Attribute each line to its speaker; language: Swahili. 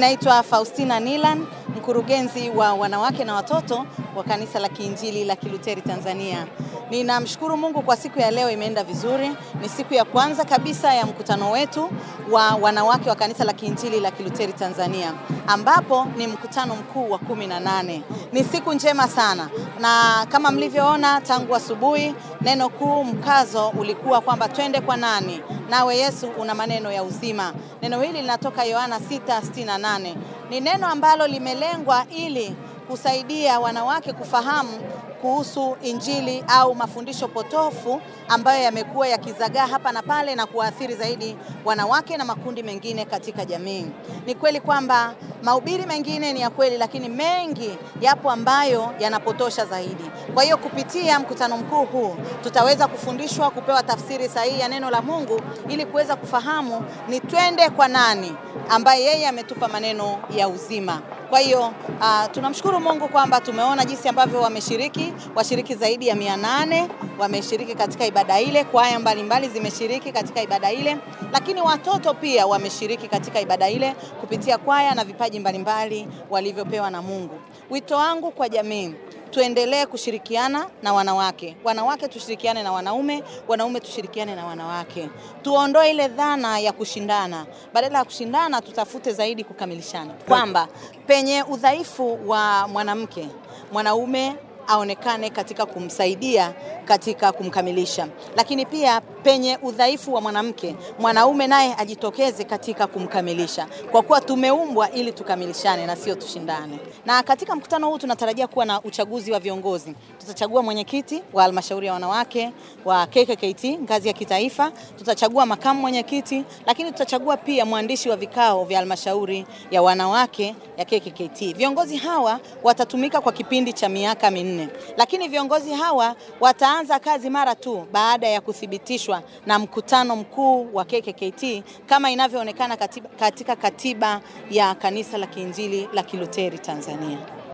Speaker 1: naitwa Faustina Nilan, mkurugenzi wa wanawake na watoto wa kanisa la Kiinjili la Kiluteri Tanzania. Ninamshukuru Mungu kwa siku ya leo imeenda vizuri. Ni siku ya kwanza kabisa ya mkutano wetu wa wanawake wa kanisa la Kiinjili la Kiluteri Tanzania, ambapo ni mkutano mkuu wa kumi na nane. Ni siku njema sana, na kama mlivyoona tangu asubuhi, neno kuu mkazo ulikuwa kwamba twende kwa nani, nawe Yesu una maneno ya uzima. Neno hili linatoka Yohana 6:68. Ni neno ambalo limelengwa ili kusaidia wanawake kufahamu kuhusu Injili au mafundisho potofu ambayo yamekuwa yakizagaa hapa na pale na kuwaathiri zaidi wanawake na makundi mengine katika jamii. Ni kweli kwamba mahubiri mengine ni ya kweli, lakini mengi yapo ambayo yanapotosha zaidi. Kwa hiyo kupitia mkutano mkuu huu tutaweza kufundishwa, kupewa tafsiri sahihi ya neno la Mungu ili kuweza kufahamu ni twende kwa nani ambaye yeye ametupa maneno ya uzima. Kwa hiyo uh, tunamshukuru Mungu kwamba tumeona jinsi ambavyo wameshiriki, washiriki zaidi ya mia nane wameshiriki katika ibada ile, kwaya mbalimbali zimeshiriki katika ibada ile, lakini watoto pia wameshiriki katika ibada ile kupitia kwaya na vipaji mbalimbali walivyopewa na Mungu. Wito wangu kwa jamii tuendelee kushirikiana na wanawake, wanawake tushirikiane na wanaume, wanaume tushirikiane na wanawake. Tuondoe ile dhana ya kushindana, badala ya kushindana tutafute zaidi kukamilishana, kwamba penye udhaifu wa mwanamke, mwanaume aonekane katika kumsaidia katika kumkamilisha, lakini pia penye udhaifu wa mwanamke, mwanaume naye ajitokeze katika kumkamilisha, kwa kuwa tumeumbwa ili tukamilishane na sio tushindane. Na katika mkutano huu tunatarajia kuwa na uchaguzi wa viongozi. Tutachagua mwenyekiti wa halmashauri ya wanawake wa KKKT ngazi ya kitaifa, tutachagua makamu mwenyekiti, lakini tutachagua pia mwandishi wa vikao vya halmashauri ya wanawake ya KKKT. Viongozi hawa watatumika kwa kipindi cha miaka minne, lakini viongozi hawa wataanza kazi mara tu baada ya kuthibitishwa na mkutano mkuu wa KKKT kama inavyoonekana katika katiba ya kanisa la Kiinjili la Kiluteri Tanzania.